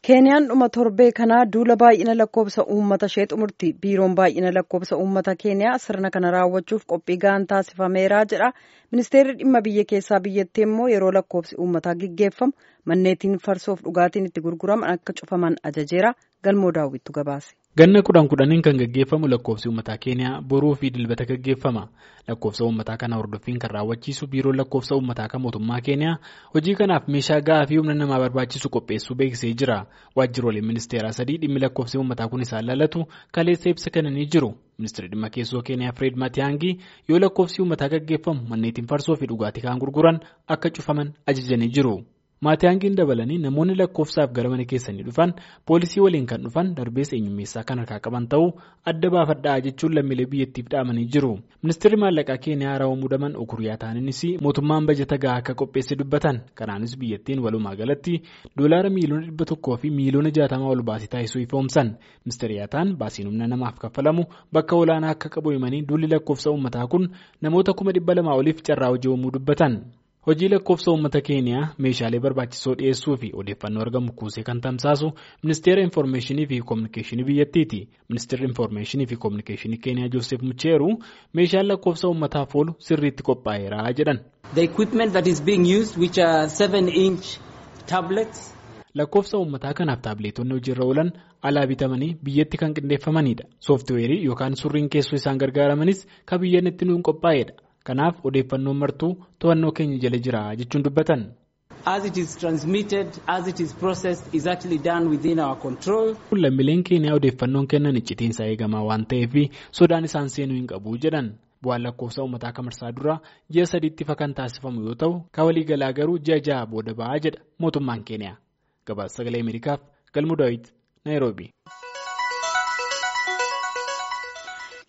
keeniyaan dhuma torbee kanaa duula baay'ina lakkoofsa uummata ishee xumurti biiroon baay'ina lakkoofsa uummata keeniyaa sirna kana raawwachuuf qophii ga'aan taasifameera jedha ministeerri dhimma biyya keessaa biyyattii immoo yeroo lakkoofsi uummataa gaggeeffamu manneetiin farsoof dhugaatiin itti gurguraman akka cufaman ajajeera galmoo daawwittu gabaase. ganna kudhan kudhaniin kan gaggeeffamu lakkoofsi uummataa keeniyaa boruu fi dilbata gaggeeffama lakkoofsa uummataa kana hordoffiin kan raawwachiisu biiroon lakkoofsa uummataa kan mootummaa keeniyaa hojii kanaaf meeshaa ga'aa fi humna namaa barbaachisu qopheessuu beeksisee jira waajjiroleen ministeeraa sadii dhimmi lakkoofsi uummataa kun isaan lallatu kaleessa ibsa kennanii jiru ministeerri dhimma keessoo keeniyaa fireed maatiyaangii yoo lakkoofsi uummataa gaggeeffamu manneetiin farsoo fi dhugaatii kan gurguran akka cufaman ajajanii jiru. maatiyaangiin dabalanii namoonni lakkoofsaaf gara mana keessanii dhufan poolisii waliin kan dhufan darbeessa eenyummeessaa kan harkaa qaban ta'uu adda baafadhaa jechuun lammiilee biyyattiif dhaamanii jiru ministeerri maallaqaa keeniyaa haarawa muudaman okuriyaa ta'aniinis mootummaan bajata gahaa akka qopheesse dubbatan kanaanis biyyattiin walumaa galatti doolaara miiliyoona dhibba tokkoo fi miiliyoona jaatamaa ol baasii taasisuu ifoomsan ministeeriyaa ta'an baasiin humna namaaf kaffalamu bakka olaanaa akka qabu himanii duulli lakkoofsa uummataa kun namoota kuma dhibba lamaa oliif carraa hojii uumuu dubbatan. hojii lakkoofsa uummata keeniyaa meeshaalee barbaachisoo dhiyeessuu fi odeeffannoo argamu kuusee kan tamsaasu ministeera infoormeeshinii fi koominikeeshinii biyyattiiti ministeerri infoormeeshinii fi koominikeeshinii keeniyaa joosef mucheeru meeshaan lakkoofsa uummataaf oolu sirriitti qophaa'eera jedhan. the equipment that is being used which are seven inch tablets. lakkoofsa uummataa kanaaf taabileetonni hojiirra oolan alaa bitamanii biyyatti kan qindeeffamanidha sooftiweerii yookaan surriin keessoo isaan gargaaramanis kan biyyaan itti nuun qophaa'edha. kanaaf odeeffannoon martuu to'annoo keenya jala jira jechuun dubbatan. as it is transmitted as it is processed is actually done within our control. lammiileen keeniyaa odeeffannoon kennan iccitiinsa eegamaa waan ta'eef sodaan isaan seenuu hin qabu jedhan bu'aan lakkoofsa uummataa kamarsaa dura ji'a sadiitti fa kan taasifamu yoo ta'u kan waliigalaa garuu ji'a ja'a booda ba'aa jedha mootummaan keeniyaa gabaasa sagalee ameerikaaf galmu daawit naayiroobi.